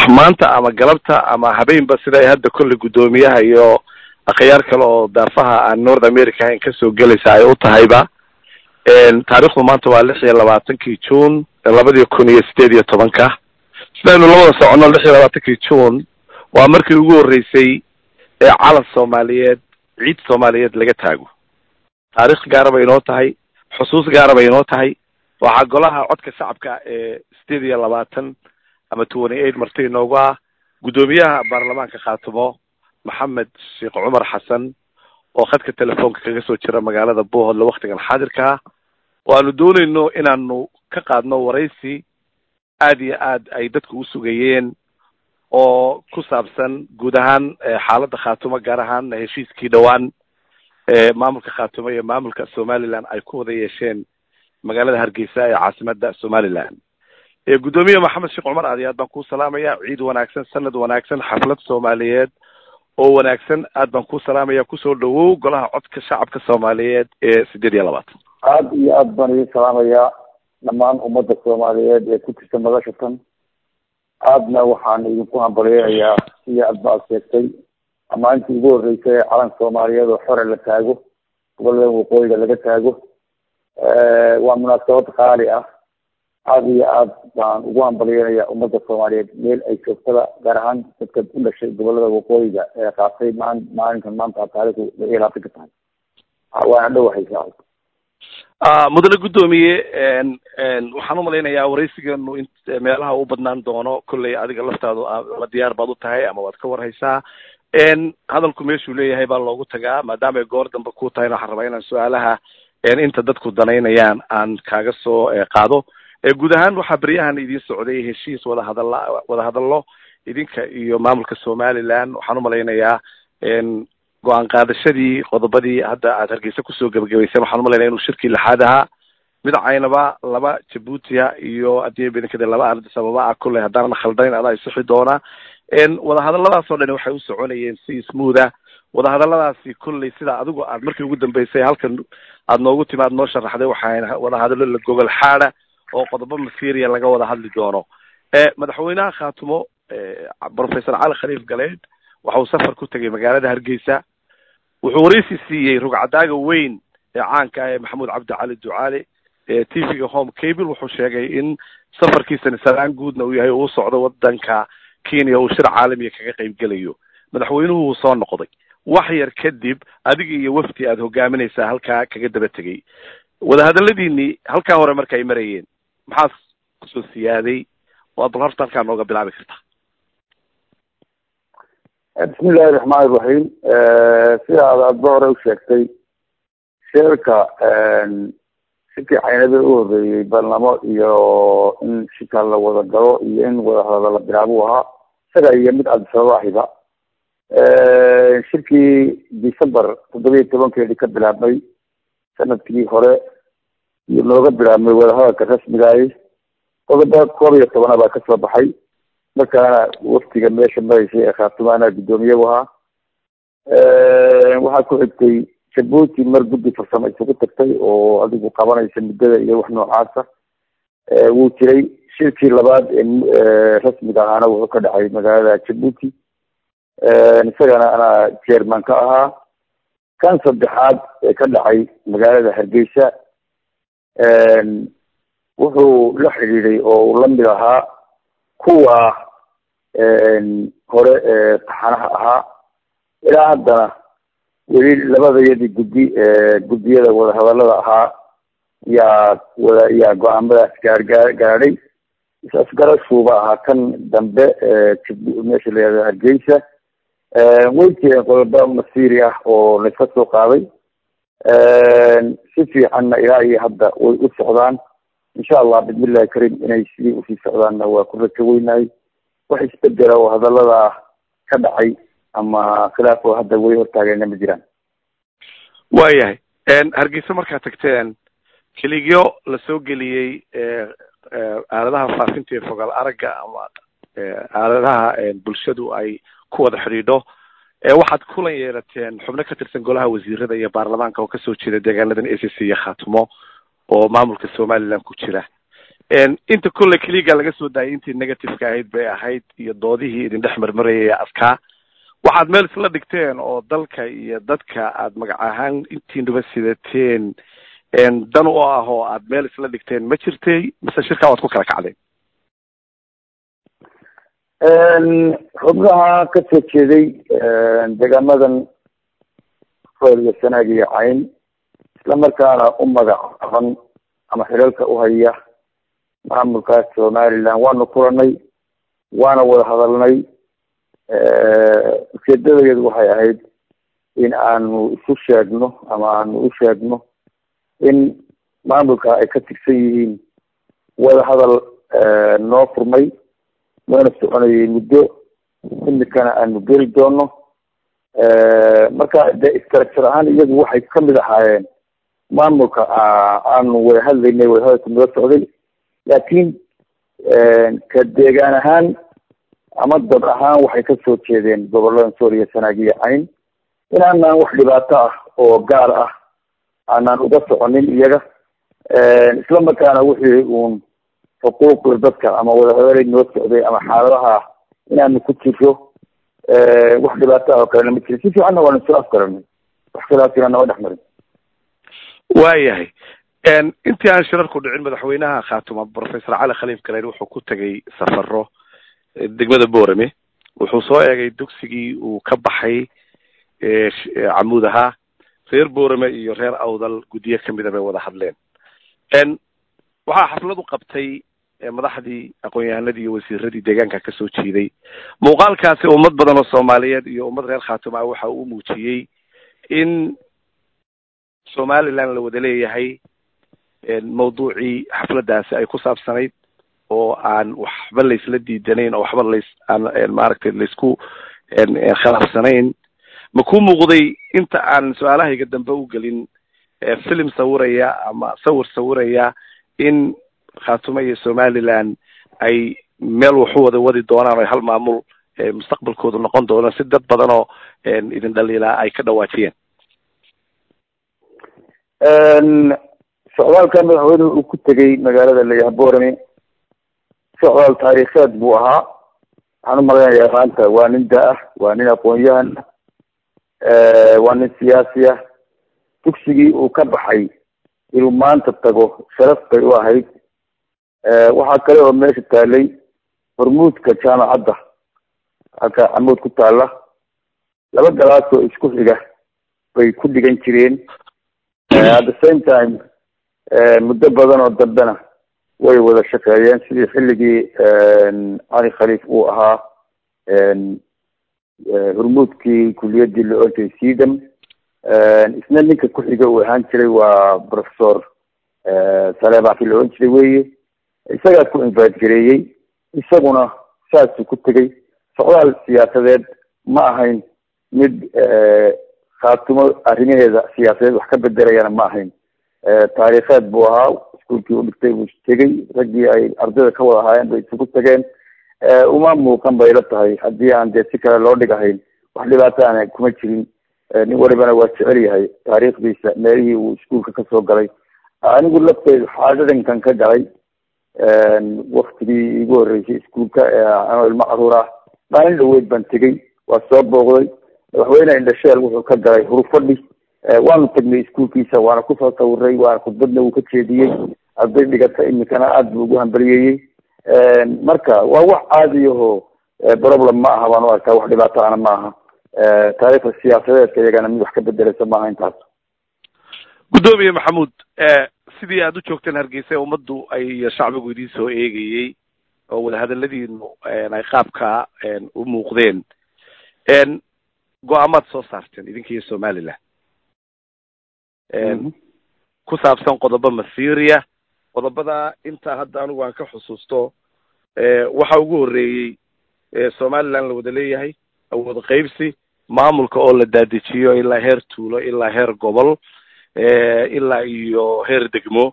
maanta ama galabta ama habeenba sida ay hadda kolley guddoomiyaha iyo akhyaar kale oo daafaha aan north america ahayn kasoo gelaysa ay u tahayba taarikhdu maanta waa lix iyo labaatankii june labadii kun iyo sideed iyo tobanka sidaynu labada soconno lix iyo labaatankii june waa markii ugu horreysay ee calan soomaaliyeed ciid soomaaliyeed laga taago taarikh gaara bay inoo tahay xusuus gaara bay inoo tahay waxaa golaha codka shacabka ee sideed iyo labaatan ama twenty eight marti inoogu ah guddoomiyaha baarlamaanka khaatimo maxamed sheekh cumar xasan oo khadka telefoonka kaga soo jira magaalada bohodle waktigan xaadirka ah oo aanu doonayno inaanu ka qaadno waraysi aad iyo aad ay dadku u sugayeen oo ku saabsan guud ahaan xaaladda khaatumo gaar ahaan heshiiskii dhowaan maamulka khaatumo iyo maamulka somaliland ay ku wada yeesheen magaalada hargeysa ee caasimada somaliland guddoomiye maxamed sheekh cumar aad iyo aad baan kuu salaamaya ciid wanaagsan sanad wanaagsan xaflad soomaaliyeed oo wanaagsan aad baan kuu salaamaya kusoo dhawow golaha codka shacabka soomaaliyeed ee sideed iyo labaatan aada iyo aad baan idin salaamayaa dhammaan ummadda soomaaliyeed ee ku jirta madashatan aadna waxaan idinku hambalyeerayaa sidii aad ba ad sheegtay amaalintii ugu horreysay ee calan soomaaliyeed oo xore la taago gobolada waqooyiga laga taago waa munaasabad qaali ah aada iyo aad baan ugu hambalyeerayaa ummadda soomaaliyeed meel ay joogtada gaar ahaan dadka u dhashay gobolada waqooyiga ee qaatay maan maalinkan maanta taarikhdu lix iyo labaatanka tahay waana dhowahaysaa mudane guddoomiye waxaan umalaynayaa waraysigeenu in meelaha u badnaan doono kolley adiga laftaadu ama diyaar baad u tahay ama waad ka warhaysaa hadalku meeshuu leeyahay baa loogu tagaa maadaama ay goor dambe ku tahayna waxaan rabaa inaan su-aalaha inta dadku danaynayaan aan kaaga soo qaado guud ahaan waxaa beryahan idin socday heshiis wadahadalla wadahadallo idinka iyo maamulka somaliland waxaan umalaynayaa go-aan qaadashadii qodobadii hadda aad hargeysa kusoo gebagabayseen waxaan umalaynaya inuu shirkii lixaad ahaa mid caynaba laba jabuutia iyo haddii badankade laba ardis ababa ah kolley haddaanan khaldayn adaa isixi doona wadahadalladaas oo dhani waxay u soconayeen si smootha wadahadalladaasi kolley sida adigu aad markii ugu dambeysay halkan aad noogu timi aad noo sharaxday waxaa wadahadallo la gogol xaada oo qodobo masiria laga wada hadli doono madaxweynaha khaatumo professor cali khaliif galeed waxa uu safar ku tegay magaalada hargeysa wuxuu waraysi siiyey rugcadaaga weyn ee caanka ah ee maxamuud cabdi cali ducaale ee t v-ga home cable wuxuu sheegay in safarkiisani salaan guudna uu yahay uu socdo wadanka kenya uu shir caalamiya kaga qayb gelayo madaxweynuhu wuu soo noqday wax yar kadib adiga iyo wafdi aad hogaaminaysaa halkaa kaga daba tegay wadahadaladiinii halkaa hore marka ay marayeen maxaa kusoo siyaaday oo aad bal horta halkaa nooga bilaabi kartaa bismi illahi raxmaan iraxiim sida ad adba hore u sheegtay sheerka shirkii caynabe u horreeyey barlamo iyo in shirka la wada galo iyo in wadahadalo la bilaabuu ahaa isaga iyo mid cabdisababa ahiba shirkii december toddoba iyo tobankeedii ka bilaabmay sanadkii hore iyo nooga bilaabmay wadahadalka rasmigaahi qodoba koob iyo tobana baa kasoo baxay markaana waftiga meesha maraysay ee khaatumaana guddoomiyagu ahaa waxaa ku xigtay jabuuti mar guddi farsamo isugu tagtay oo adigu qabanaysa muddada iyo wax noocaasa wuu jiray shirkii labaad ee rasmiga ahaana wuxuu ka dhacay magaalada jabuuti isagana anaa jerman ka ahaa kan saddexaad ee ka dhacay magaalada hargeysa wuxuu la xidhiiday oo uu lamid ahaa kuwa hore ee taxanaha ahaa ilaa haddana weli labadayadii guddi guddiyada wadahadalada ahaa yaa wada yaa go-aamadaas gaargaa gaadhay is-asgarashuuba ahaa kan dambe meesha la yihahdo hargeysa way jireen qodobo masiiri ah oo layska soo qaaday si fiicanna ilaa iyo hadda way u socdaan insha allah bismillahi karim inay sidii usii socdaanna waa ku rajo weynahay wax isbedela oo hadaladaa ka dhacay ama khilaaf oo hadda weli hortaageenna ma jiraan waayahay hargeysa markaad tagteen keligyo lasoo geliyey aaladaha faafinta ee fogaal aragga ama aaladaha bulshadu ay ku wada xidhiidho waxaad kulan yeelateen xubno ka tirsan golaha wasiirada iyo baarlamaanka oo kasoo jeeda deegaanadan a c c iyo khaatumo oo maamulka somaliland ku jira inta kolley keliga laga soo daayay intii negativeka ahayd bay ahayd iyo doodihii idin dhex marmarayay adkaa waxaad meel isla dhigteen oo dalka iyo dadka aad magac ahaan intiinuba sidateen dan u ah oo aad meel isla dhigteen ma jirtay mise shirkaa waad ku kala kacdeen xubnaha ka soo jeeday deegaamadan fool iyo sanaag iyo cayn isla markaana u magacaaban ama xilalka uhaya maamulkaas somaliland waanu kulanay waana wada hadalnay ujeedadadeedu waxay ahayd in aanu isu sheegno ama aanu u sheegno in maamulka ay ka tirsan yihiin wada hadal noo furmay noona soconayay muddo imikana aanu geli doono marka de structure ahaan iyagu waxay kamid ahaayeen maamulka aanu wada hadlaynay wada hadalka noo socday laakiin ka deegaan ahaan ama dad ahaan waxay kasoo jeedeen gobolada sooriya sanaag iyo cayn inaanaan wax dhibaato ah oo gaar ah aanaan uga soconin iyaga isla markaana wixii uun xuquuqda dadka ama wadahadalay noo socday ama xaaladaha inaanu ku jiro wax dhibaato ah oo kalena ma jirin si fiicanna waanu isla afgaranay wax khilaafina nama dhex marin waayahay intii aan shirarku dhicin madaxweynaha khaatuma professor cali khaliif galeen wuxuu ku tegay safaro degmada boorame wuxuu soo eegay dugsigii uu ka baxay camuud ahaa reer boorame iyo reer awdal guddiyo kamida bay wada hadleen waxaa xaflad u qabtay madaxdii aqoon-yahanadii iyo wasiiradii deegaanka kasoo jeeday muuqaalkaasi ummad badan oo soomaaliyeed iyo ummad reer khaatuma ah waxa uu muujiyey in somaliland la wada leeyahay mawduucii xafladaasi ay ku saabsanayd oo aan waxba laysla diidanayn oo waxba lays aan maaragtay laysku khilaafsanayn ma ku muuqday inta aan su-aalahayga dambe u gelin film sawiraya ama sawir sawiraya in khaatumo iyo somaliland ay meel waxu wada wadi doonaan o hal maamul mustaqbalkoodu noqon doono si dad badan oo idin dhaliilaa ay ka dhawaajiyeen socdaalka madaxweynuhu uu ku tegay magaalada layaha borame socdaal taariikheed buu ahaa waxaan umalaynayaa maanta waa nin da-ah waa nin aqoon-yahan ah waa nin siyaasi ah dugsigii uu ka baxay inuu maanta tago sharaf bay u ahayd waxaa kale oo meesha taalay hormuudka jaamacadda halka camuud ku taala laba galaas oo isku xiga bay ku dhigan jireen at the same time muddo badan oo dambena way wada shaqeeyeen sidii xilligii cali khaliif uu ahaa hormuudkii kuliyadii la ortay sedam isna ninka ku-xiga uu ahaan jiray waa professor saleebaki la ohan jiray weye isagaa ku invite gareeyey isaguna saasuu ku tegay socdaal siyaasadeed ma ahayn mid khaatumo arrimaheeda siyaasadeed wax ka bedelayana ma ahayn taariikheed buu ahaa iskuolkii u dhigtay buu tegey raggii ay ardayda ka wada ahaayeen bay isugu tageen uma muuqan bay la tahay haddii aan dee si kale loo dhigahayn wax dhibaato aan kuma jirin nin walibana waa jecel yahay taariikhdiisa meelihii uu iskuolka kasoo galay anigu lafteydu xaadadankan ka galay waktigii igu horreysay iskuolka anoo ilmo caruur ah maalin dhaweyd baan tegey waa soo booqday madaxweyne indhasheel wuxuu ka galay hurufadhi waanu tagnay iskuolkiisa waana kusoo sawiray waana khudbadna uu ka jeediyey arday dhigata imikana aada buu ugu hambaliyeeyey marka waa wax caadiyaho problem ma aha baan u arkaa wax dhibaato ana ma aha taariikhda siyaasadeedka iyagana mid wax ka bedeleysa maaha intaas guddoomiye maxamuud sidii aada u joogteen hargeysa ummaddu ay shacbigu idiin soo eegayey oo wadahadaladiinu ay qaabka u muuqdeen go-aamaad soo saarteen idinka iyo somaliland ku saabsan qodobo masiria qodobada intaa hadda anigu aan ka xusuusto waxa ugu horreeyey somaliland la wada leeyahay awood qaybsi maamulka oo la daadejiyo ilaa heer tuulo ilaa heer gobol ilaa iyo heer degmo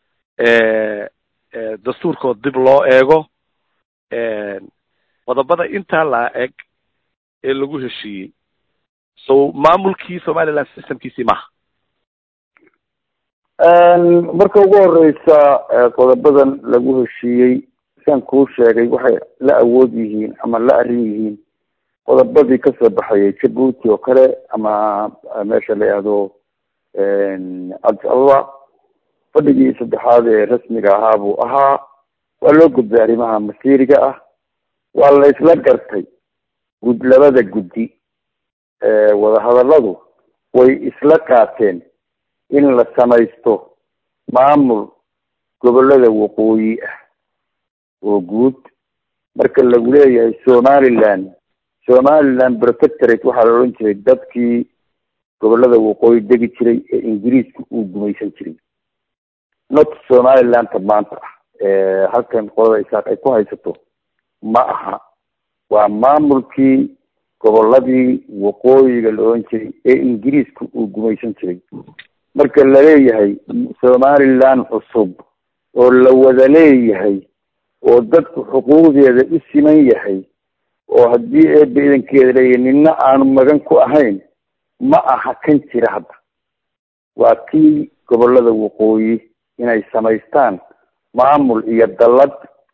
dastuurkood dib loo eego qodobada intaa la eg ee lagu heshiiyey so maamulkii somaliland systemkiisii maha marka ugu horeysa qodobadan lagu heshiiyey sian kuu sheegay waxay la awood yihiin ama la arrin yihiin qodobadii kasoo baxayay jabuuti oo kale ama meesha la yihahdo cabdi ababa fadhigii saddexaad ee rasmiga ahaa buu ahaa waa loo gudbay arrimaha masiiriga ah waa la isla gartay gud labada guddi wadahadaladu way isla qaateen in la samaysto maamul gobolada waqooyi ah oo guud marka lagu leeyahay somaliland somaliland protectorate waxaa la odhan jiray dadkii gobolada waqooyi degi jiray ee ingiriiska uu gumaysan jiray not somalilandka maanta ah halkan qolada isaaq ay ku haysato ma aha waa maamulkii goboladii waqooyiga la odhan jiray ee ingiriiska uu gumaysan jiray marka laleeyahay somaliland cusub oo la wada leeyahay oo dadku xuquuqdeeda u siman yahay oo haddii eeba idankeeda leeyahay nina aanu magan ku ahayn ma aha kan jira hadda waa kii gobolada waqooyi inay samaystaan maamul iyo dallad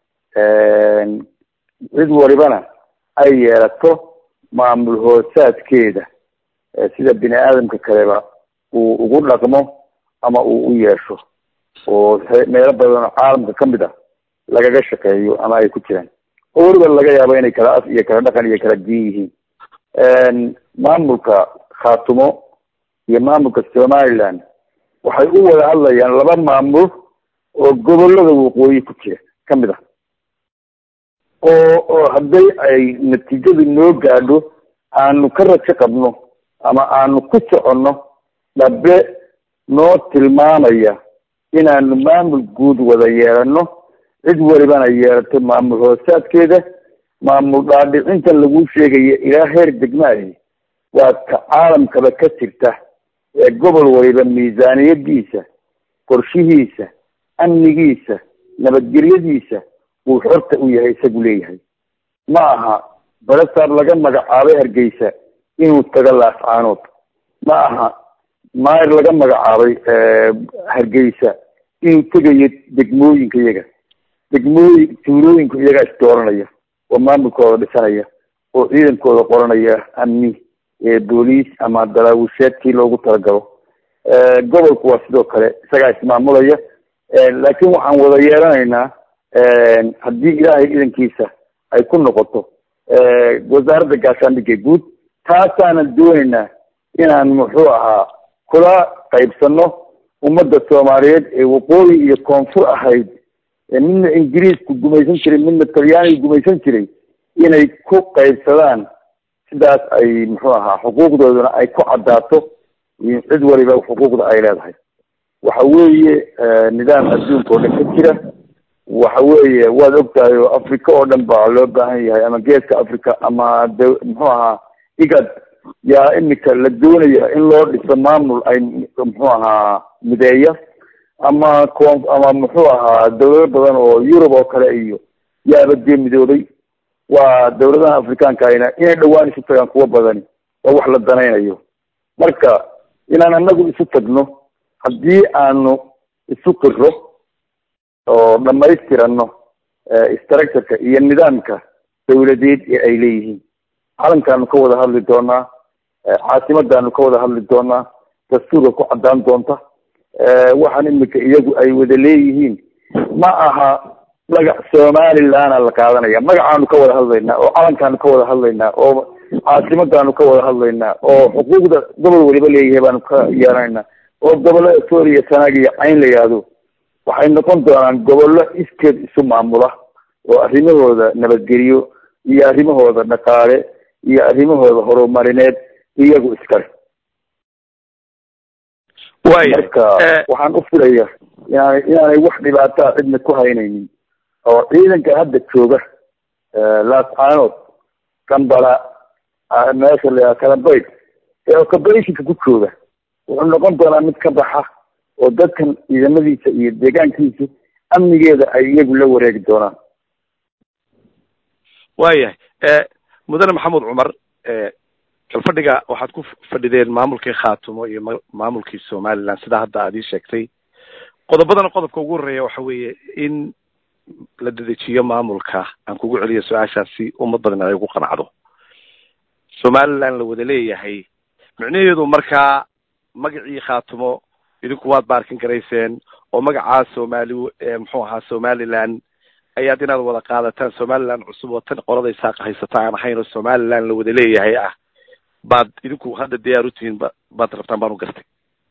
cid walibana ay yeelato maamul hoosaadkeeda sida bini aadamka kaleba uu ugu dhaqmo ama uu u yeesho oo meelo badan oo caalamka kamid ah lagaga shaqeeyo ama ay ku jiraan oo weliba laga yaabo inay kala af iyo kala dhaqan iyo kala diin yihiin maamulka khaatumo iyo maamulka somaliland waxay u wada hadlayaan laba maamul oo gobolada waqooyi ku jira kamid ah oo oo hadday ay natiijadu noo gaadho aanu ka rajo qabno ama aanu ku soconno dhabe noo tilmaamaya inaanu maamul guud wada yeelano cid walibana yeelato maamul hoosaadkeeda maamul dhaadhicintan lagu sheegaya ilaa heer degmaahi waa ka caalamkaba ka jirta ee gobol waliba miisaaniyadiisa qorshihiisa amnigiisa nabadgelyadiisa uu xorta u yahay isagu leeyahay ma aha balasaar laga magacaabay hargeysa inuu tago laascaanood ma aha maayr laga magacaabay hargeysa inuu tegayo degmooyinka iyaga degmooyin tuulooyinka iyagaa isdooranaya oo maamulkooda dhisanaya oo ciidankooda qoranaya amni booliis ama daraawisheedkii loogu talagalo gobolku waa sidoo kale isagaa ismaamulaya laakiin waxaan wada yeelanaynaa haddii ilaahay idankiisa ay ku noqoto wasaaradda gaashaandhigga guud taasaanan doonaynaa inaan muxuu ahaa kula qaybsano ummadda soomaaliyeed ee waqooyi iyo koonfur ahayd midna ingiriisku gumaysan jiray midna talyaaniga gumaysan jiray inay ku qaybsadaan sidaas ay muxuu ahaa xuquuqdooduna ay ku caddaato cid waliba xuquuqda ay leedahay waxa weeye nidaam adduunka oo dhan ka jira waxa weeye waad ogtahay oo africa oo dhan baa loo baahan yahay ama geeska africa ama d muxuu ahaa igad yaa imika la doonaya in loo dhiso maamul ay muxuu ahaa mideeya ama con ama muxuu ahaa dawlado badan oo yurub oo kale iyo yaaba dee midoobay waa dawladaha afrikaanka ayna inay dhawaan isu tagaan kuwa badani waa wax la danaynayo marka inaan anagu isu tagno haddii aanu isu qiro oo dhamaystirano structureka iyo nidaamka dawladeed ee ay leeyihiin calankaanu ka wada hadli doonaa caasimadaanu ka wada hadli doonaa dastuurka ku caddaan doonta waxaan imika iyagu ay wada leeyihiin ma aha magac somalilandna la qaadanaya magacaanu ka wada hadlaynaa oo calankaanu ka wada hadlaynaa oo caasimadaanu ka wada hadlaynaa oo xuquuqda gobol waliba leeyahay baanu ka yeelanaynaa oo gobolada sooriya sanaag iyo cayn la yihahdo waxay noqon doonaan gobollo iskeed isu maamula oo arrimahooda nabadgeliyo iyo arrimahooda dhaqaale iyo arrimahooda horumarineed iyagu iskale marka waxaan u filaya inaanay inaanay wax dhibaataa cidna ku haynaynin oo ciidanka hadda jooga laascaanood kambala meesha la kalabayd ee ocobationka ku jooga wuxuu noqon doonaa mid ka baxa oo dadkan ciidamadiisa iyo deegaankiisa amnigeeda ay iyagu la wareegi doonaan waayahay mudane maxamed cumar kalfadhiga waxaad ku fadhideen maamulkii khaatumo iyo maamulkii somaliland sidaa hadda aad ii sheegtay qodobadana qodobka ugu horeeya waxa weeye in la dedejiyo maamulka aan kugu celiyo su-aashaasi ummad badan ay ugu qanacdo somaliland la wada leeyahay micnaheedu markaa magacii khaatumo idinku waad baarkin garayseen oo magacaa somali muxuu ahaa somaliland ayaad inaad wada qaadataan somaliland cusub oo tan qoladay saaqa haysata aan ahayn oo somaliland la wada leeyahay ah baad idinku hadda diyaar u tihiin ba baad rabtaan baan u gartay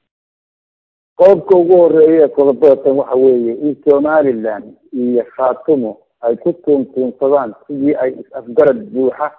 qodobka ugu horeeya qodobadatan waxa weeye in somaliland iyo khaatumo ay ku tuuntuunsadaan sidii ay is-afgarad buuxa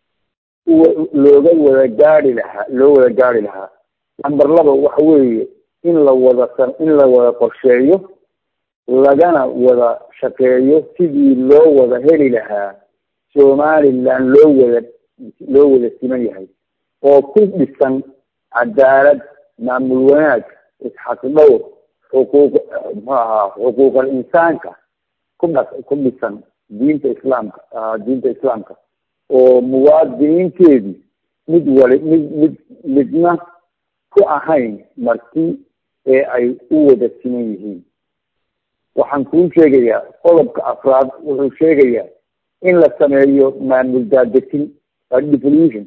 looga wada gaari lahaa loo wada gaari lahaa number laba waxa weeye in la wada in la wada qorsheeyo lagana wada shaqeeyo sidii loo wada heli lahaa somaliland loo wada loo wada siman yahay oo ku dhisan cadaalad maamul wanaag isxaqdhowr xuquuq muxuu ahaa xuquuqal insaanka ku dha ku dhisan diinta islaamka diinta islaamka oo muwaadiniinteedii mid wali mid mid midna ku ahayn marti ee ay u wada siman yihiin waxaan kuu sheegayaa qodobka afraad wuxuu sheegayaa in la sameeyo maamul daadejin devolution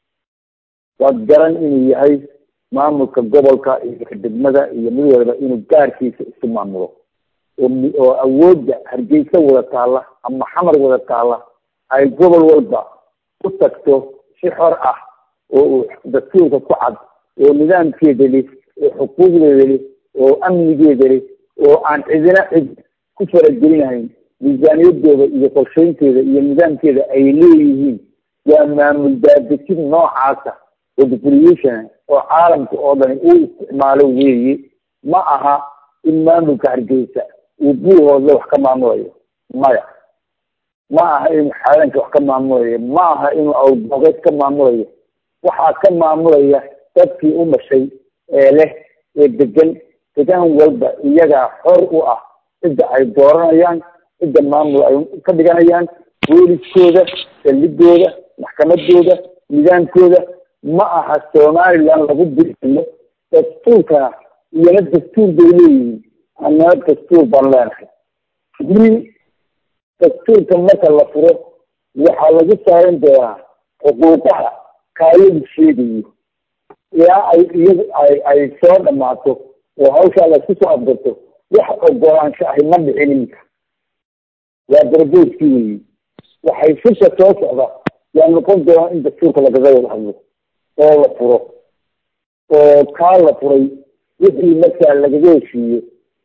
waad garan inuu yahay maamulka gobolka iyo degmada iyo mid waliba inuu gaarkiisa isu maamulo oo awoodda hargeysa wada taalla ama xamar wada taalla ay gobol walba u tagto si xor ah oo uu dastuurka ku cad oo nidaamkeeda li oo xuquuqdeeda li oo amnigeeda li oo aan cidina cid ku faragelinahayn miisaaniyadooda iyo qorsheynteeda iyo nidaamkeeda ay leeyihiin waa maamul daadejin noocaasa oo devolution oo caalamka oo dhani uu isticmaalo weeye ma aha in maamulka hargeysa uu buuhoodla wax ka maamulayo maya ma aha inuu xaalanka wax ka maamulayo ma aha inuu awboogeed ka maamulayo waxaa ka maamulaya dadkii u dhashay ee leh ee degan degaan walba iyagaa xor u ah cidda ay dooranayaan cidda maamul ay ka dhiganayaan booliskooda saldhigooda maxkamadooda nidaamkooda ma aha somaliland lagu biriyo dastuurkana iyana dastuur bay leeyihiin annana dastuur baan leenahay wili dastuurka marka la furo waxaa lagu saarin doonaa xuquuqaha kaayadu sheegayo ilaa ay iyadu ay ay soo dhamaato oo hawshaa laysku soo afgarto wax ogolaansho ahi ma dhicin iminka waa darboodkii weyi waxay shirka soo socda yaa noqon doonaa in dastuurka lagaga wada hadlo oo la furo oo kaa la furay wixii markaa lagaga heshiiyo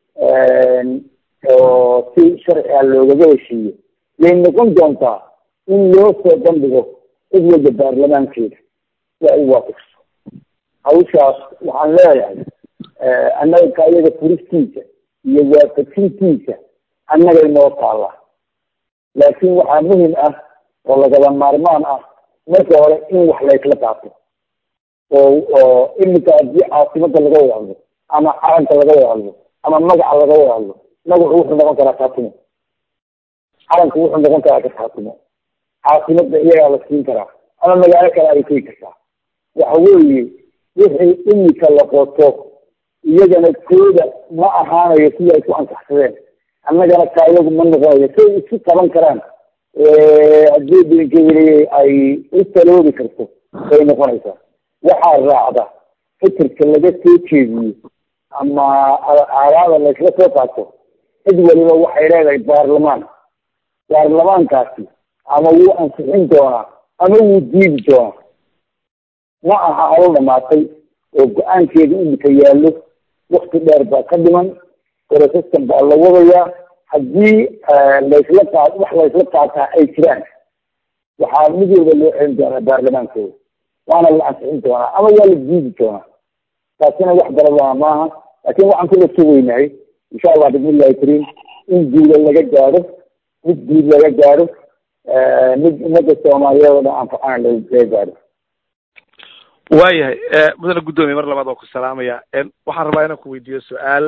oo si sharci ah loogaga heshiiyo yay noqon doontaa in loo soo bandhigo cid walba baarlamaankeeda waa u waafaqso hawshaas waxaan leeyahay annaga kaayada furistiisa iyo waafajintiisa annagay noo taallaa laakiin waxaa muhim ah oo lagaba maarmaan ah marka hore in wax laysla qaato oo oo iminka haddii caasimada laga wada hadlo ama calanka laga wada hadlo ama magaca laga wada hadlo magacu wuxuu noqon karaa kaatimo calanku wuxuu noqon karaa kaatimo caasimada iyagaa la siin karaa ama magaalo kale ay tegi kartaa waxa weeye wixii imika la qoto iyagana kooda ma ahaanayo sidii ay ku ansaxsadeen annagana kaayagu ma noqonayo say isu qaban karaan haddii dinkeli ay u taloobi karto bay noqonaysaa waxaa raacda fikirka laga soo jeediyo ama aaraada laysla soo qaato cid waliba waxay leedahay baarlamaan baarlamaankaasi ama wuu ansixin doonaa ama wuu diidi doonaa ma aha halo dhamaatay oo go-aankeeda imika yaallo wakti dheer baa ka dhiman proceskan baa la wadayaa haddii laysla qaad wax laysla qaataa ay jiraan waxaa mid walba loo celin doonaa baarlamaankooda waana la ansixin doonaa ama waa la diidi doonaa taasina wax darabaa maaha laakin waxaan kula sugaynahay insha allah bismillahi kariim in guula laga gaadho mid guud laga gaadho mid ummadda soomaaliyeed oo dhan anfacana laga gaadho waayahay mudane guddoomiye mar labaad waa ku salaamaya waxaan rabaa inaan ku weydiiyo su-aal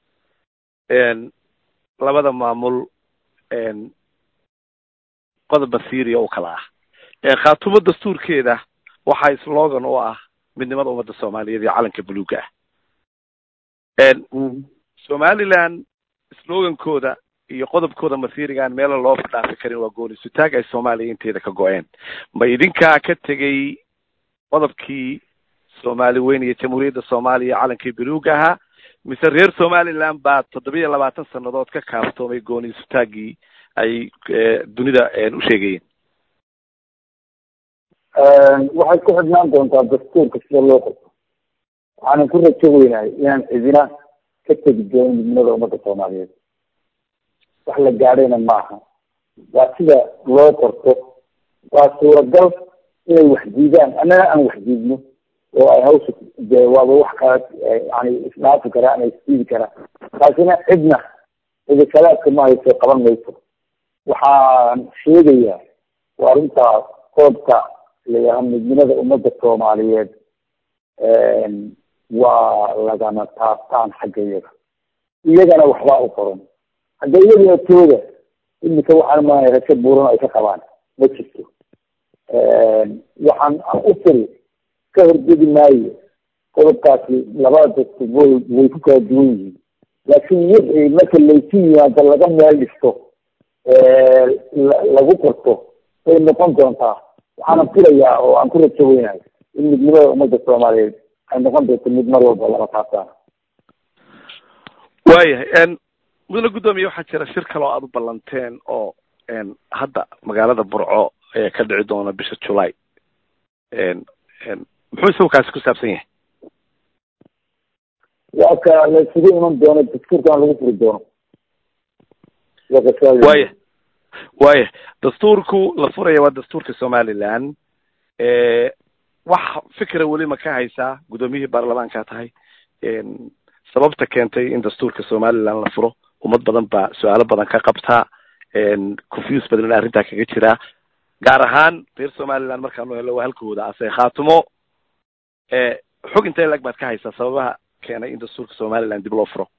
labada maamul qodoba syria u kala ah khaatumo dastuurkeeda waxaa slogan u ah midnimada ummadda soomaaliyeed iyo calanka buluuga ah somaliland slogankooda iyo qodobkooda masiirigaan meela loo dhaafi karin waa goonisutaag ay soomaaliya inteeda ka go-een ma idinkaa ka tegay qodobkii soomaali weyn iyo jamhuuriyadda soomaaliya calankii buluuga ahaa mise reer somaliland baa toddobiya labaatan sanadood ka kaaftoomay goonisutaaggii ay dunida u sheegayeen waxay ku xidhnaan doontaa dastuurka sida loo qorto waxaanan ku rajo weynahay inaan cidina ka tegi doonin midnimada ummadda soomaaliyeed wax la gaadhayna maaha waa sida loo qorto waa suuragal inay wax diidaan annana aan wax diidno oo ay hawsha de waaba wax kala yani isdhaafi karaa ama isdiidi karaa taasina cidna cidikalaadka ma hayso qaban mayso waxaan sheegayaa waa arrintaa qoobka layaha midnimada ummadda soomaaliyeed waa lagama taabtaan xagga iyaga iyagana waxbaa u qoran hadda iyaga tooda imika waxaan maanay rajo buuran ay ka qabaan ma jirto waxaan u firi ka horjegi maayo qodobkaasi labada dadku way way ku kala duwan yihiin laakiin wixii marka laysu yimaado laga meel dhisto lagu qorto way noqon doontaa waxaana filayaa oo aan ku rajo weynahay in midnimada ummadda soomaaliyeed ay noqon doonto mid mar walba lama taabtaan waayahay mudane guddoomiye waxaa jira shir kale oo aada u ballanteen oo hadda magaalada burco ayaa ka dhici doona bisha july muxuu isagu kaasi ku saabsan yahay waa ka la isugu iman doono dastuurkan lagu furi doono waya waya dastuurku la furaya waa dastuurka somaliland wax fikra weli ma ka haysaa guddoomiyihii baarlamaanka tahay sababta keentay in dastuurka somaliland la furo ummad badan baa su-aalo badan ka qabtaa confuse badan arrintaa kaga jiraa gaar ahaan reer somaliland markaanu helo waa halkooda ase khaatumo xog intee lag baad ka haysaa sababaha keenay in dastuurka somaliland dib loo furo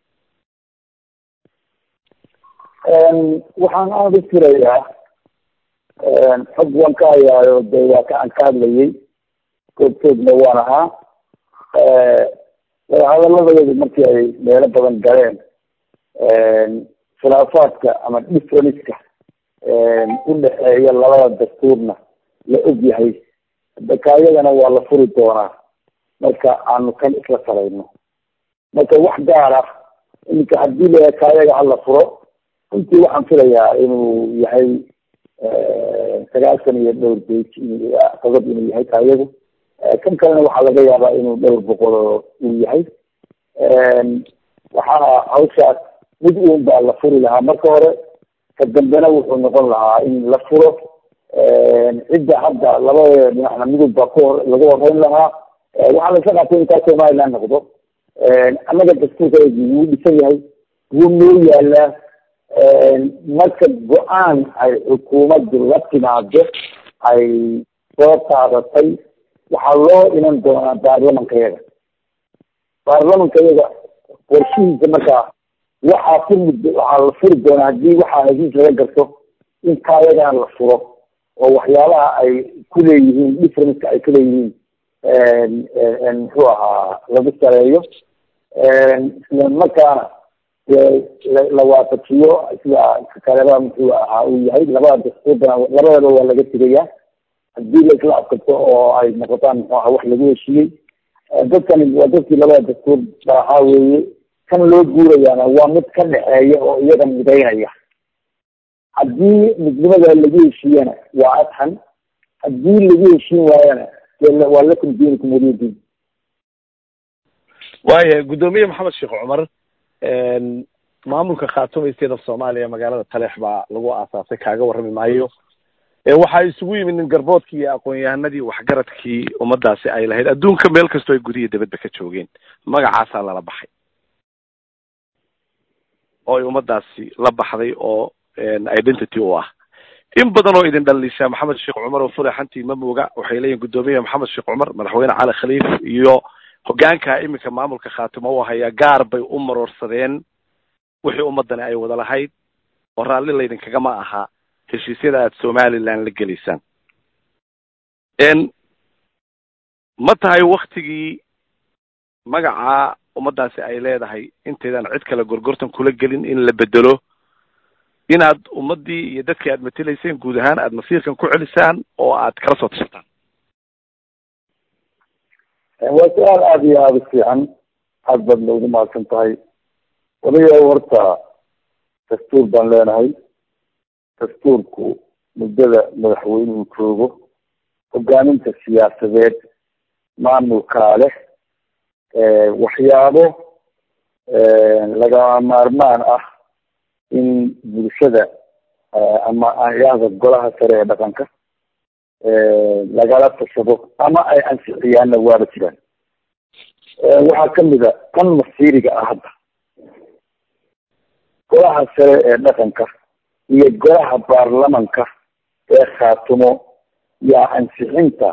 waxaan aada u firayaa xog waan ka hayaayo de waa ka aan ka hadlayay goobtoodna waan ahaa wadahadaladoodu markii ay meelo badan galeen khilaafaadka ama differenska udhexeeya labada dastuurna la og yahay dakaayadana waa la furi doonaa marka aanu kan isla salayno marka wax gaar ah iminka haddii la kaayaga hala furo runtii waxaan filayaa inuu yahay sagaashan iyo dhowr bage qodob inuu yahay kaayagu kan kalena waxaa laga yaabaa inuu dhowr boqol uu yahay waxaa hawshaas mid uun baa la furi lahaa marka hore ka dambena wuxuu noqon lahaa in la furo cidda hadda labada dhinacna midub baa ku hor lagu horeyn lahaa waxaa la isla qaatay intaa somaliland noqdo annaga dastuurka wuu dhisan yahay wuu noo yaalaa marka go-aan ay xukuumaddu la timaado ay soo qaadatay waxaa loo iman doonaa baarlamanka yaga baarlamanka yaga qorshihiisa markaa waxaa ku mud waxaa la furi doonaa haddii waxaa hesiis laga garto in kaayagana la furo oo waxyaabaha ay ku leeyihiin differenceka ay ku leeyihiin muxuu ahaa lagu sareeyo isla markaana la waafajiyo sida kaleba muxuu ahaa uu yahay labada dastuurdana labadaba waa laga tegayaa haddii la isla adkato oo ay noqotaan muxuu aha wax lagu heshiiyey dadkani waa dadkii labada dastuur baahaa weeye kan loo guurayaana waa mid ka dhexeeya oo iyaga midaynaya haddii midnimada lagu heshiiyana waa adxan haddii lagu heshiin waayana waa lakum diinikum waliyadiin waaya guddoomiye maxamed sheekh cumar maamulka khaatumo state of soomaaliya magaalada taleex baa lagu aasaasay kaaga warrami maayo waxaa isugu yimid nin garboodkii iyo aqoon-yahanadii waxgaradkii ummadaasi ay lahayd adduunka meel kastoo ay gudiya dabadba ka joogeen magacaasaa lala baxay oo ay ummadaasi la baxday oo identity u ah in badan oo idin dhaliishaa maxamed sheekh cumar oo furaxantii ma mooga waxay leeyihin guddoomiye maxamed sheekh cumar madaxweyne cali khaliif iyo hogaanka iminka maamulka khaatimo u hayaa gaar bay u maroorsadeen wixii ummadani ay wada lahayd oo raalli laydinkagama ahaa heshiisyada aada somaliland la gelaysaan ma tahay waktigii magacaa ummaddaasi ay leedahay intaydan cid kale gorgortan kula gelin in la bedelo inaad ummaddii iyo dadkii aad matelayseen guud ahaan aad masiirkan ku celisaan oo aad kala soo tashataan waa su-aal aada iyo aada u fiican aad baad noogu mahadsan tahay wadayaa horta dastuur baan leenahay dastuurku muddada madaxweynuhu joogo hogaaminta siyaasadeed maamulkaa leh waxyaabo lagama maarmaan ah in bulshada ama ayaada golaha sare ee dhaqanka lagala tashado ama ay ansixiyaanna waaba jiraan waxaa kamid a tan masiiriga ah hadda golaha sare ee dhaqanka iyo golaha baarlamanka ee khaatumo yaa ansixinta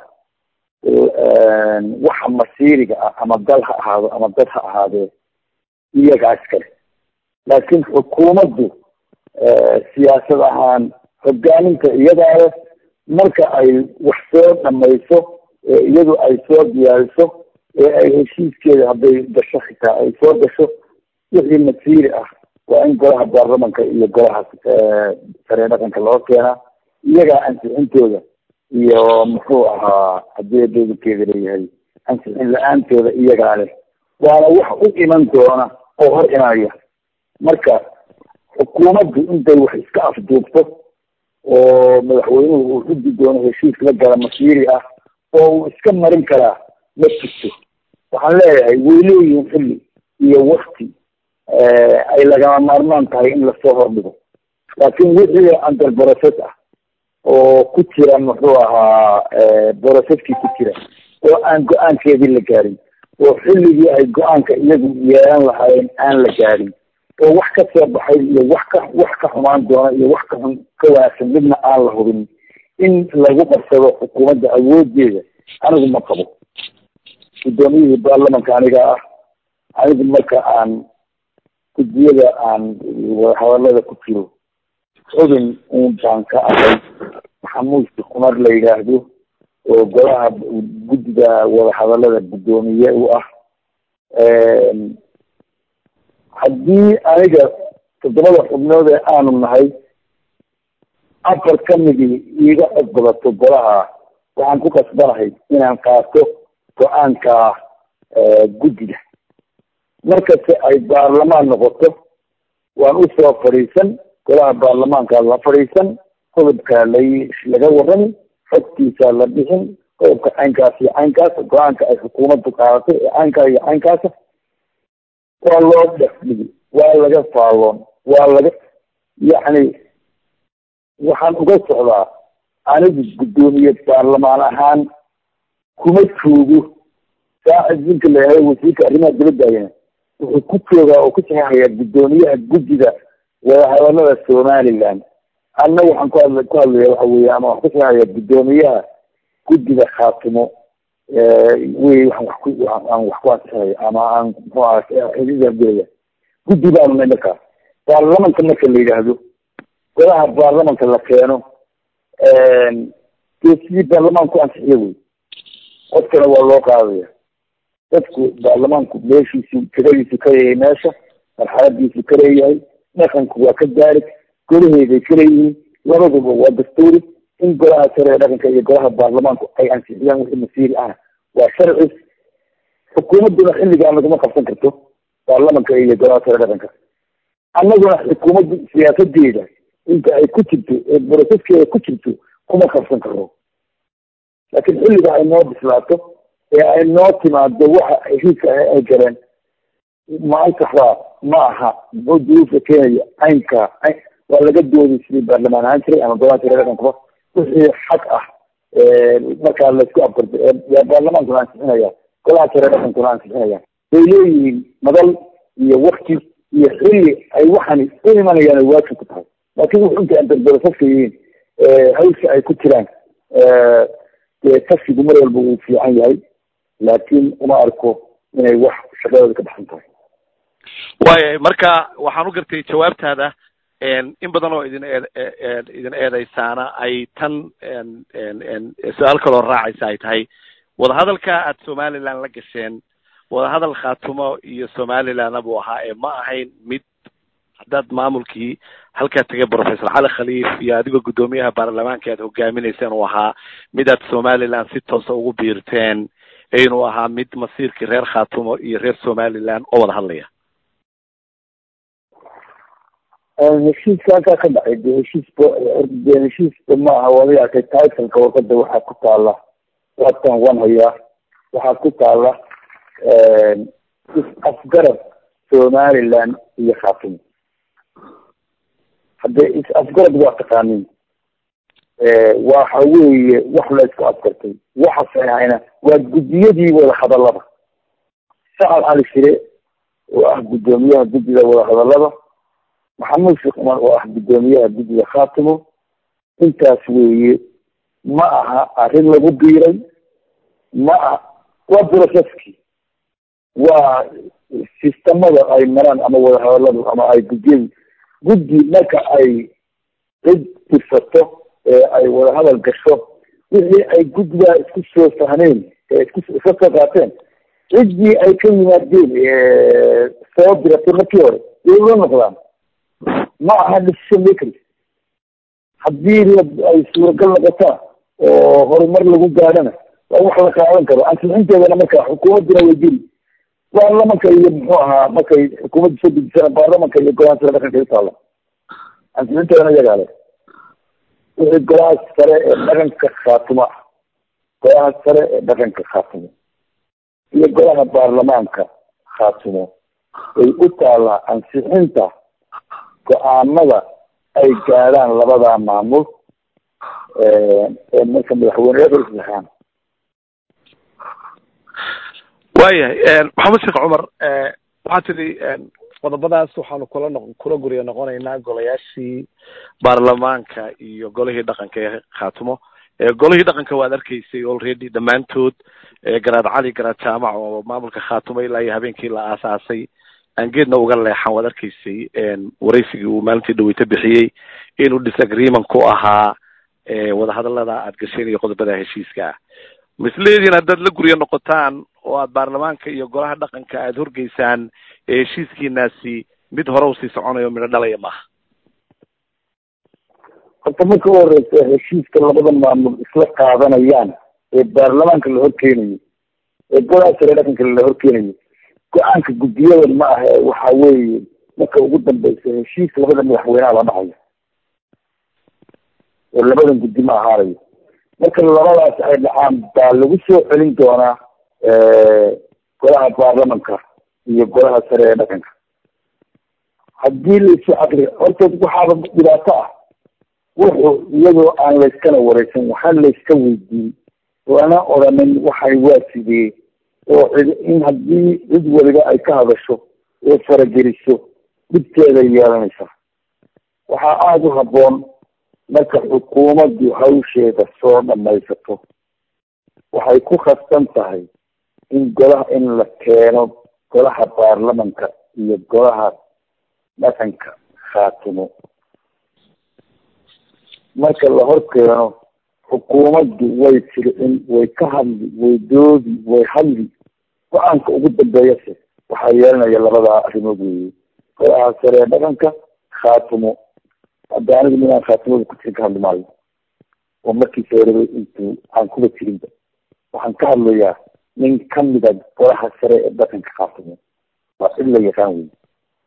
waxa masiiriga ah ama dal ha ahaado ama dad ha ahaadee iyagaa iskale laakiin xukuumaddu siyaasad ahaan hogaaminta iyadaa leh marka ay wax soo dhamayso ee iyadu ay soo diyaariso ee ay heshiiskeeda hadday gasho xitaa ay soo gasho wixii masiiri ah waa in golaha baarlamanka iyo golaha sare dhaqanka loo keenaa iyagaa ansixintooda iyo muxuu ahaa haddii dowladkeeda leeyahay ansixin la-aantooda iyagaa leh waana wax u iman doona oo hor imanaya marka xukuumaddu intay wax iska afduubto oo madaxweynuhu uu xudi doono heshiis la gala masiiri ah oo uu iska marin karaa ma jirto waxaan leeyahay way leeyihiin xilli iyo wakti ay lagama maarmaan tahay in lasoo hordhigo laakiin wixii under process ah oo ku jira muxuu ahaa processkii ku jira oo aan go-aankeedii la gaarin oo xilligii ay go-aanka iyagu yeelan lahaayeen aan la gaarin oo wax ka soo baxay iyo wax ka wax ka xumaan doona iyo wax ka xun ka wanaagsan midna aan la hubin in lagu qabsado xukuumadda awoodeeda anigu ma qabo guddoomiyihii baarlamanka aniga ah anigu marka aan gudiyada aan hadalada ku jiro xubin uun baan ka ahay maxamuud kumar la yidhaahdo oo golaha guddiga wadahadalada guddoomiye u ah haddii aniga toddobada xubnood ee aanu nahay afar kamidii iiga cod badato golaha waxaan ku kasbanahay inaan qaato go-aanka guddiga markasta ay baarlamaan noqoto waan usoo fadhiisan golaha baarlamaanka la fadhiisan qodobka la laga warrami xogtiisa la bixin qodobka caynkaas iyo caynkaas go-aanka ay xukuumaddu qaadatay ee caynkaa iyo caynkaasa waa loo dhexdhigi waa laga faalloon waa laga yacni waxaan uga socdaa anigu guddoomiye baarlamaan ahaan kuma joogo saacid ninka la yihahdo wasiirka arrimaha dibaddaayana wuxuu ku joogaa oo ku saxeexayaa guddoomiyaha guddiga wadahadalada somaliland anna waxaan ku hadla ku hadlaya waxa weeye ama waxaan ku saxeexayaa guddoomiyaha guddiga khaatimo wey waxaan wax ku aan wax ku ansixinaya ama aan muxuu aha xididaan gelaya guddi baanu nay markaa baarlamanka marka la yidhaahdo golaha baarlamanka la keeno dee sidii baarlamaanku ansixiyo wey codkana waa loo qaadaya dadku baarlamaanku meeshiisu tiradiisu ka leeyahay meesha marxaladiisu ka leeyahay dhaqanku waa ka daarig golaheeday ka leeyihiin labaduba waa dastuuri in golaha sare ee dhaqanka iyo golaha baarlamaanku ay ansixiyaan wixii masiiri ahna waa sharci xukuumadduna xilligaan laguma qabsan karto baarlamanka iyo golaha sare dhaqanka annaguna xukuumaddu siyaasadeeda inta ay ku jirto ee boroseskeeda ku jirto kuma qabsan karo laakiin xilliga ay noo bislaato ee ay noo timaado waxa heshiiska ay galeen maantaxbaa ma aha muxuu duruufka keenaya caynka waa laga doodi sidii baarlamaan ahaan jiray ama golaha sare dhaqankuba wixii xaq ah markaa laisku afgarto yaa baarlamaankuna ansixinaya golaha sare dhaqankuna ansixinaya way leeyihiin madal iyo wakti iyo xilli ay waxani u imanayaan waajib ku tahay laakiin wuxu inta andarborosafka yihiin hawsha ay ku jiraan dee kashigu mar walba uu fiican yahay laakiin uma arko inay wax shaqadooda ka baxsan tahay waaya marka waxaan u gartay jawaabtaada in badan oo idin eed idin eedeysaana ay tan su-aal kaloo raacaysa ay tahay wadahadalka aad somaliland la gasheen wadahadal khaatumo iyo somalilandna buu ahaa ee ma ahayn mid haddaad maamulkii halkaa tegay professor cali khaliif iyo adigoo guddoomiyaha baarlamaanka aad hogaaminayseen uu ahaa mid aad somaliland si toosa ugu biirteen inuu ahaa mid masiirkii reer khaatumo iyo reer somaliland oo wada hadlaya heshiiska halkaa ka dhacay de heshiis de heshiiska ma aha wada arkay titleka warqada waxaa ku taala waatan wan hayaa waxaa ku taala is-afgarad somaliland iyo khaatumo haddee is-afgarad waa taqaanin waxa weeye wax la isku afgartay waxa saxayna waa guddiyadii wada hadalada sacad cali shire oo ah guddoomiyaha guddiga wada hadalada maxamuud sheekh cumar oo ah guddoomiyaha guddiga khaatimo intaas weeye ma aha arrin lagu biiray ma aha waa processkii waa sistamada ay maraan ama wada hadaladu ama ay guddiyadi guddi marka ay cid dirsato ee ay wada hadal gasho wixii ay guddigaa isku soo fahmeen ee isku iska soo qaateen ciddii ay ka yimaadeen soo diratay markii hore way ula noqdaan ma aha decision makers haddii la ay suuragal noqotaan oo horumar lagu gaadhana waa wax la qaadan karo ansixinteedana marka xukuumaddina way geli baarlamanka iyo muxuu ahaa markay xukuumadda soo dejisana baarlamanka iyo golaha sare dhaqanka u taala ansixinteedana iyagaa le wixii golaha sare ee dhaqanka khaatimo ah golaha sare ee dhaqanka khaatimo iyo golaha baarlamaanka khaatimo way u taalaa ansixinta go-aanada ay gaadhaan labada maamul ee marka madaxweyneyaal saxaan waayahay maxamed sheekh cumar waxaa tidhi qodobadaas waxaanu kula noq kula guriya noqonaynaa golayaashii baarlamaanka iyo golihii dhaqanka ee khaatumo golihii dhaqanka waad arkaysay already dhammaantood garaad cali garaad jaamac oo maamulka khaatumo ilaa iyo habeenkii la aasaasay aan geedna uga leexan waad arkaysay waraysigii uu maalintii dhaweyta bixiyey inuu disagreement ku ahaa wadahadalada aad gasheen iyo qodobada heshiiska ah misleediin haddaad la guryo noqotaan oo aad baarlamaanka iyo golaha dhaqanka aada horgeysaan heshiiskiinaasi mid hore usii soconayo midho dhalaya maaha horta marka u horeysa heshiiska labada maamul isla qaadanayaan ee baarlamaanka la horkeenayo ee golaha sare dhaqanka la horkeenayo go-aanka guddiyadan ma aha waxa weeye marka ugu dambeysa heshiis labada madaxweyneha la dhahayo oo labadan guddi ma ahaanayo marka labadaas ay dhacaan baa lagu soo celin doonaa golaha baarlamanka iyo golaha sare ee dhaqanka haddii laisu aqri horta waxaaba dhibaato ah wuxuu iyadoo aan layskana wareysan waxaa layska weydiin lana odhanin waxay waa sidee oo cid in haddii cid waliba ay ka hadasho oo farageliso dhibteeda yeelanaysa waxaa aada u habboon marka xukuumaddu hawsheeda soo dhamaysato waxay ku khasban tahay in golaha in la keeno golaha baarlamanka iyo golaha dhaqanka khaatimo marka la hor keeno xukuumaddu way fircin way ka hadli way doodi way hadli go-aanka ugu dambeeyase waxaa yeelanaya labadaa arrimood weeye golaha sare ee dhaqanka khaatimo hadda anigu minaan khaatimada ku jirin ka hadli maayo oo markiisa horeba intuu aan kuba jirinba waxaan ka hadlayaa nin kamida golaha sare ee dhaqanka khaatimo waa cid la yaqaan wey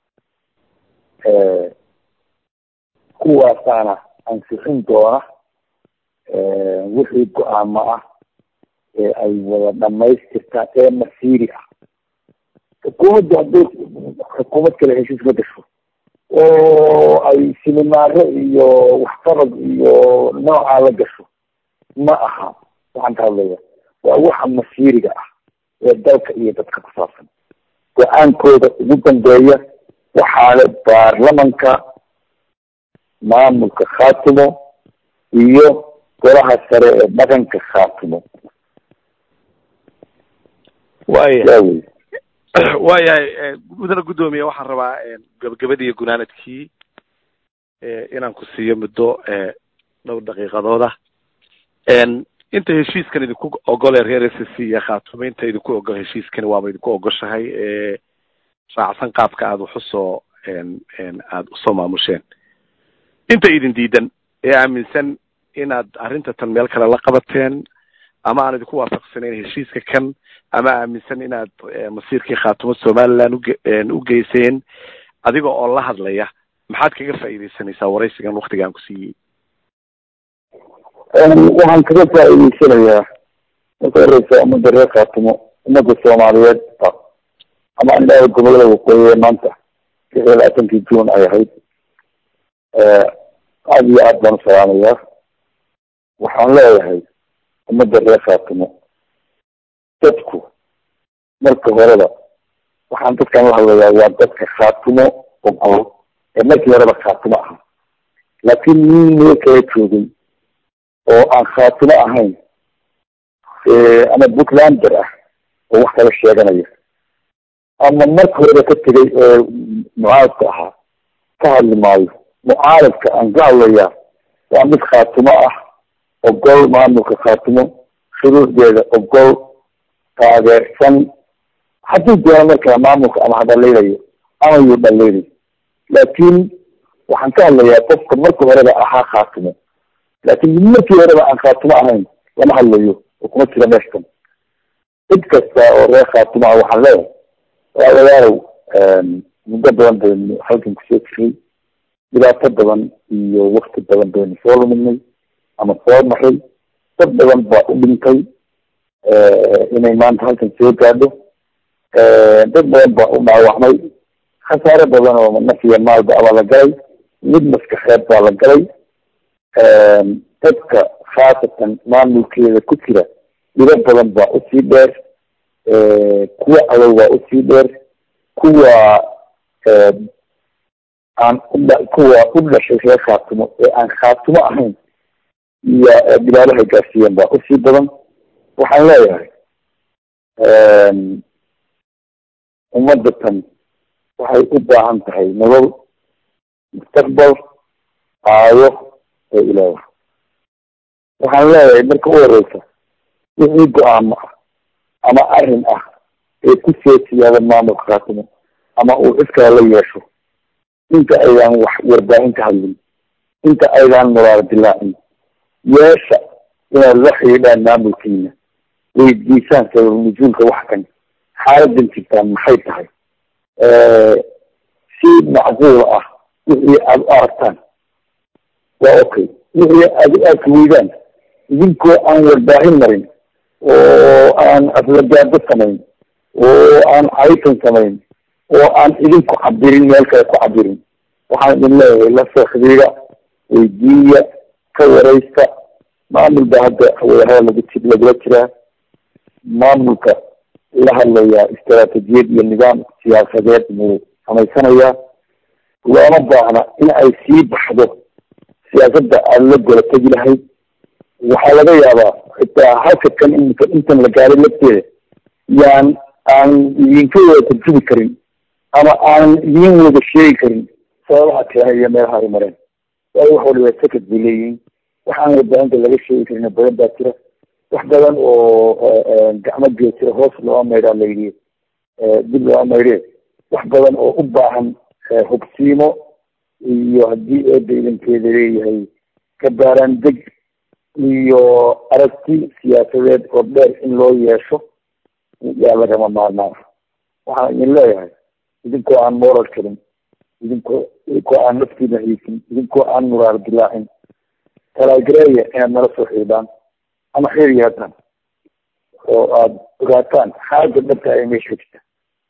kuwaasaana ansixin doona wixii go-aamo ah ee ay wada dhamaystirtaan ee masiiri ah xukuumaddu hadday xukuumad kale heshiis ma gasho oo ay silimaaro iyo waxqabad iyo noocaa la gasho ma aha waxaan ka hadlaya waa waxa masiiriga ah ee dalka iyo dadka ku saabsan go-aankooda ugu dambeeya waxaale baarlamanka maamulka khaatimo iyo golaha sare ee dhaqanka khaatimo waya waayahay mudane guddoomiye waxaan rabaa gabagabadii iyo gunaanadkii inaan ku siiyo muddo dhowr daqiiqadooda inta heshiiskan idinku ogole reer s c iyo khaatumo inta idinku ogol heshiiskani waaba idinku ogoshahay ee raacsan qaabka aada wax usoo aada usoo maamusheen inta idin diidan ee aaminsan inaad arrinta tan meel kale la qabateen ama aan idinku waafaqsanayn heshiiska kan ama aaminsan inaad masiirkii khaatumo somaliland uge u geyseen adiga oo la hadlaya maxaad kaga faa'iidaysanaysaa waraysigan waktigaan ku siiyey waxaan kaga faa'iidaysanayaa marka horeysa ummadda reer khaatumo ummadda soomaaliyeed ama indhaha gobolada waqooyi ee maanta lix iyo labaatankii june ay ahayd aada iyo aad baan u salaamayaa waxaan leeyahay ummadda reer khaatumo dadku marka horeba waxaan dadkan la hadlayaa waa dadka khaatumo ogol ee markii horeba khaatumo ahaa laakiin nin meel kala joogay oo aan khaatumo ahayn ama puntlander ah oo wax kala sheeganaya ama marka horeba ka tegay ee mucaaradka ahaa ka hadli maayo mucaaradka aan ka hadlayaa waa mid khaatumo ah ogol maamulka khaatumo shuruucdeeda ogol taageersan hadduu doono markaa maamulka ama hadhalaynayo ama yuu dhalaynay laakiin waxaan ka hadlayaa qofka marka horeba ahaa khaatumo laakiin mid markii horeba aan khaatumo ahayn lama hadlayo oo kuma jira meeshkan cid kasta oo reer khaatumo ah waxaan leeyahay walaalayaalow muddo badan baynu halkan kusoo jiray dhibaato badan iyo wakti badan baynu soo luminay ama soo maray dad badan baa u dhintay inay maanta halkan soo gaadho dad badan baa u dhaawacmay khasaare badan oo naf iyo maalba abaa la galay mid maskaxeed baa la galay dadka khaasatan maamulkeeda ku jira dhibo badan baa usii dheer kuwa adow baa usii dheer kuwa aan udha kuwa u dhashay reer khaatumo ee aan khaatumo ahayn iyo dhibaabahay gaarsiiyeen baa usii badan waxaan leeyahay ummadda tan waxay u baahan tahay nolol mustaqbal aayo ee ilaawa waxaan leeyahay marka u horeysa wixii go-aamo ah ama arrin ah ee ku soo siyaada maamulka khaatumo ama uu cid kale la yeesho inta aydaan wax warbaahin ka hadlin inta aydaan muraaro dilaacin yeesha inaad la xidhiidhaan maamulkiina weydiisaan sabab nujuulka wax kan xaaladan jirtaan maxay tahay si macquul ah wixii aada u aragtaan waa okay wixii aad u arki weydaan idinkoo aan warbaahin marin oo aan aflagaado samayn oo aan caytan samayn oo aan idinku cabirin meel kale ku cabirin waxaan idin leeyahay la soo xidhiida weydiiya ka wareysta maamul baa hadda wadahada lagu ji lagula jiraa maamulka la hadlayaa istaraatijiyad iyo nidaam siyaasadeed muu samaysanayaa looma baahna in ay sii baxdo siyaasadda aada la gola tegi lahayd waxaa laga yaabaa xitaa halka kan imika intan la gaaray lafteeda yaan aan idinka wada tarjubi karin ama aanan idin wada sheegi karin sababaha keenay iyo meelaha ay mareen waayo wax waliba sakad bay leeyihiin waxaan warbaahinta laga sheegi karin badan baa jira wax badan oo gacmo geesira hoos looga maydhaa layidhi dib looga maydhe wax badan oo u baahan hubsiimo iyo haddii eeda idankeeda leeyahay kabaaraan deg iyo aragti siyaasadeed oo dheer in loo yeesho yaa lagama maarmaan waxaan idin leeyahay idinkoo aan moral karin idinkoo idinkoo aan naftiina haysin idinkoo aan muraar dilaacin talaagereeya inaad nala soo xiidhaan ama xeer yeetaan oo aada ogaataan xaaja dhabta ee meesha jirta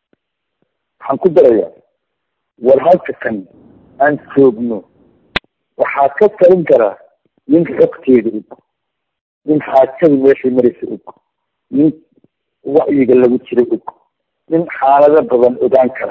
waxaan ku darayaa war halka kan aan joogno waxaa ka talin karaa nin xogteeda og nin xaajada meeshay maraysa og nin wacyiga lagu jira og nin xaalado badan ogaan kara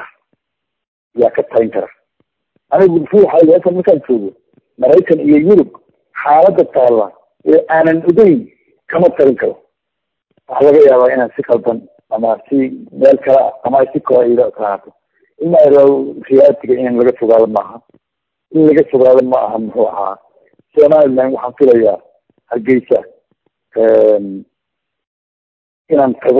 yaa ka talin kara anigu ruuxa halkan markaan joogo maraykan iyo yurub xaalada taalla ee aanan ogeyn kama talin karo waxaa laga yaabaa inaan si qaldan ama si meel kale ah ama si kooida kahaato ima riyaatiga in laga fogaado maaha in laga fogaado ma aha muxuu ahaa somaliland waxaan filayaa hargeysa inaan tago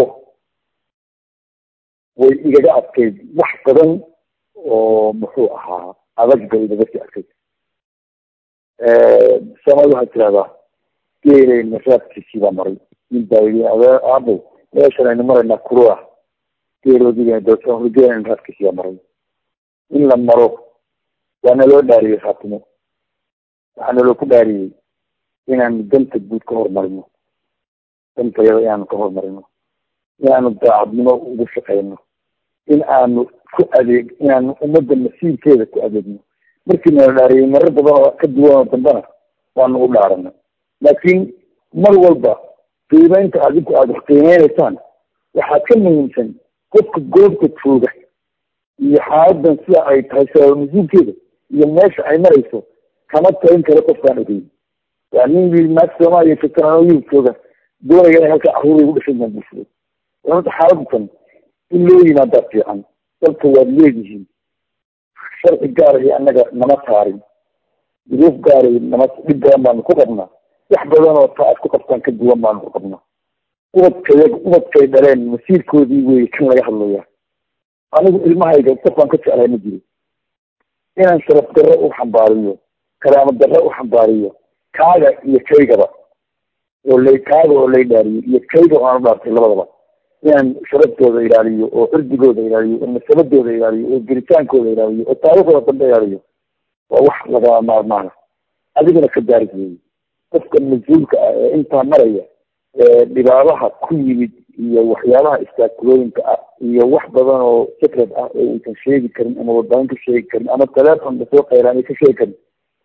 way igaga adkayd wax badan oo muxuu ahaa adag bay igaga sii adkayd soomaalida waxaa tirahdaa geeleyna raadkiisii baa maray nin baa yii aabo meeshan aynu maraynaa kurua geeloodiga geeleyna raadkiisii baa maray in la maro waa naloo dhaariyey khaatimo waxaa naloo ku dhaariyey inaanu danta guud ka horumarino dantayada inaanu ka horumarino inaanu daacadnimo ugu shaqeyno in aanu ku adeeg inaanu ummadda masiirkeeda ku adeegno markii nala dhaariyey marar badan oo ka duwan oo dambena waanu u dhaaranay laakiin mar walba qiimeynta adinku aada wax qiimeyneysaan waxaa ka muhiimsan qofka goobta jooga iyo xaaladan sida ay tahay sabab mas-uulkeeda iyo meesha ay marayso kama talin karo qofkaan ogeyn waa nin yii naag soomaaliya joogtaan yurub jooga doonaya inay halkaa caruuray ugu dhashay baan bulshada horta xaaladatan in loo yimaadaa fiican dalka waad leedihiin sharci gaarahi annaga nama taarin duruuf gaarahi nama dhib badan baanu ku qabnaa wax badan oo taa aad ku qabtaan ka duwan baanu ku qabnaa ubadkay ubadkay dhaleen masiirkoodii wey kan laga hadlaya anigu ilmahayga qofaan ka jeclay ma jiro inaan sharaf darro u xambaariyo karaamo darro u xambaariyo kaaga iyo kaygaba oo lay kaaga oo lay dhaariyo iyo kayga oo aan u dhaartay labadaba inaan sharaftooda ilaaliyo oo cirdigooda ilaaliyo oo nasabadooda ilaaliyo oo geritaankooda ilaaliyo oo taariikhdooda dambe ilaaliyo waa wax lagama maarmaana adiguna ka daaris weeye qofka mas-uulka ah ee intaa maraya ee dhibaabaha ku yimid iyo waxyaabaha istaakulooyinka ah iyo wax badan oo secret ah oo uusan sheegi karin ama warbaahin ka sheegi karin ama teleefon lasoo qaylaanay ka sheegi karin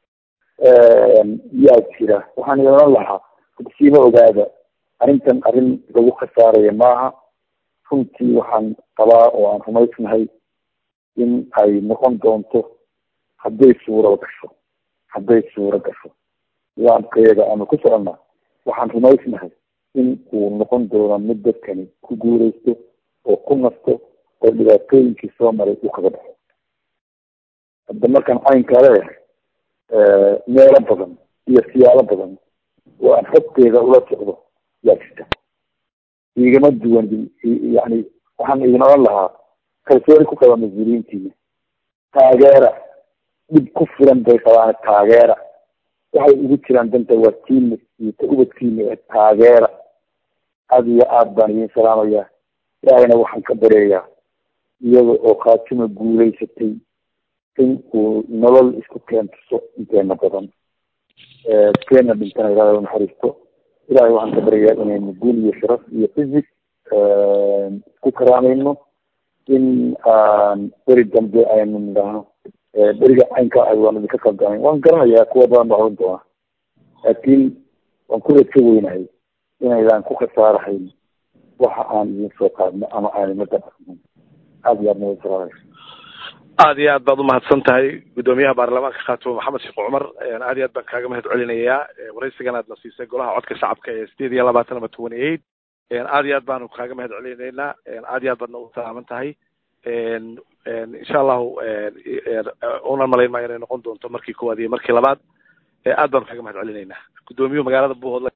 yaa jira waxaan ilan lahaa siima ogaada arrintan arrin lagu khasaaraya maaha runtii waxaan qabaa oo aan rumaysnahay in ay noqon doonto hadday suuro gasho hadday suuro gasho nidaamkayaga aanu ku soconnaa waxaan rumaysnahay in uu noqon doono mid dadkani ku guureysto oo ku nasto oo dhibaatooyinkii soo maray uu kaga baxo hadda markaan caynkaa leeyahay meelo badan iyo siyaalo badan oo aan xogteeda ula socdo yaa jirta igama duwan yani waxaan idin odhan lahaa kalsooni ku qaba mas-uuliyiintiina taageera dhib ku filan bay qabaan taageera waxay ugu jiraan danta waa tiina iyo ta ubadkiina ee taageera aada iyo aad baan idin salaamayaa ilaahayna waxaan ka bareeyaa iyada oo khaatimo guulaysatay in uu nolol isku keentuso inteena badan keena dhintana ilahay u naxariisto ilahay waxaan ka baryayaa inaynu guul iyo sharaf iyo fisig isku karaamayno in aan beri dambe aynu nidhaahno beriga caynka ah waan idinka qaldanay waan garanayaa kuwa badan baa oran doona laakiin waan ku rajo weynahay inaydaan ku khasaarahayn waxa aan idin soo qaadno ama aan imada dhaqmin aada iyo aad nabad salaamay aad iyo aad baad umahadsan tahay guddoomiyaha baarlamaanka khaatimo maxamed sheekh cumar aad iyo aad baan kaaga mahad celinayaa waraysigan aad na siisay golaha codka shacabka ee sideed iyo labaatan ama twenty eight aad iyo aad baanu kaaga mahad celinaynaa aad iyo aad baadna u salaaman tahay insha allahu una malayn maayo inay noqon doonto markii koowaad iyo markii labaad aad baanu kaaga mahad celinaynaa guddoomiyuhu magaalada buuhoodla